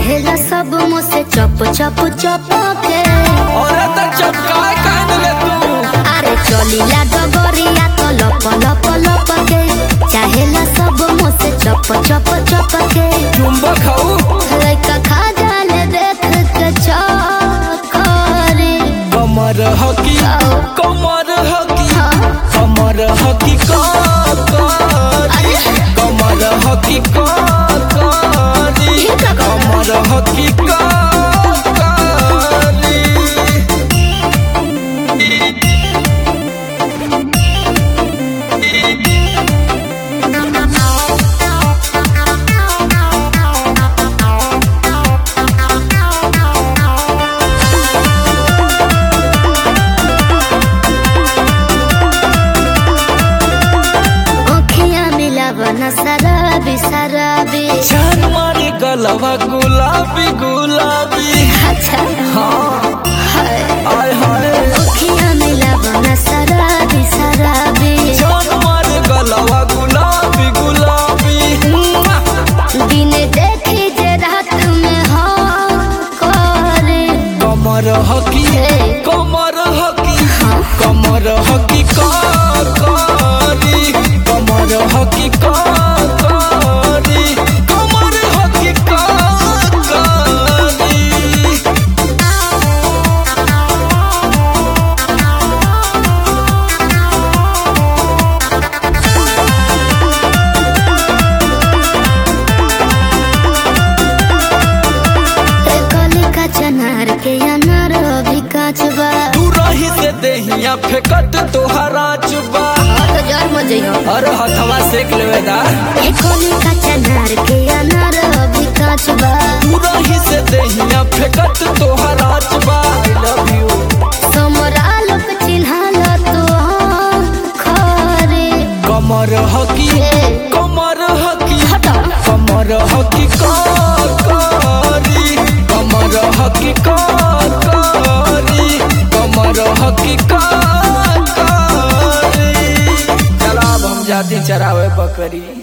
चाहेला सब मुझसे चप चप चप के अरे तो चपकाए काहे ले तू अरे चलीला डगरिया तो लप लप लप के चाहेला सब मुझसे चप चप चप के चुंबक हऊ लइका खा जाले देख के चौकरी कमर हकी कमर हकी हाँ। कमर हकी का कारी कमर हकी का कारी ठीक है, कमर हकी का कारी आँखियाँ मिलावन शराबी शराबी जान मारे गलवा गुलाबी गुलाबी अच्छा हाँ हाय आय हाय आँखियाँ मिलावन शराबी शराबी जान मारे गलवा गुलाबी गुलाबी दिन देखी जे रात में हाँ करे कमर हकी कमर हकी कमर हकी का कारी कमर हकी का कारी कमर हकी का कारी ए कली का चनार के अनार अभी काच बा तू रही से देहिया फेकत तोहरा चुबा तो जर मजइयो अरे हथवा सेक लेवे दा ए कली का चनार के अनार अभी काच बा तू रही से देहिया फेकत तोहरा चुबा आई लव यू समरा लोक चिन्हाल तो हाँ खरे कमर हकी कमर हकी हटा कमर हकी का कारी कमर हकी का कारी कमर हकी का कारी चला अब हम जाते चरावे बकरी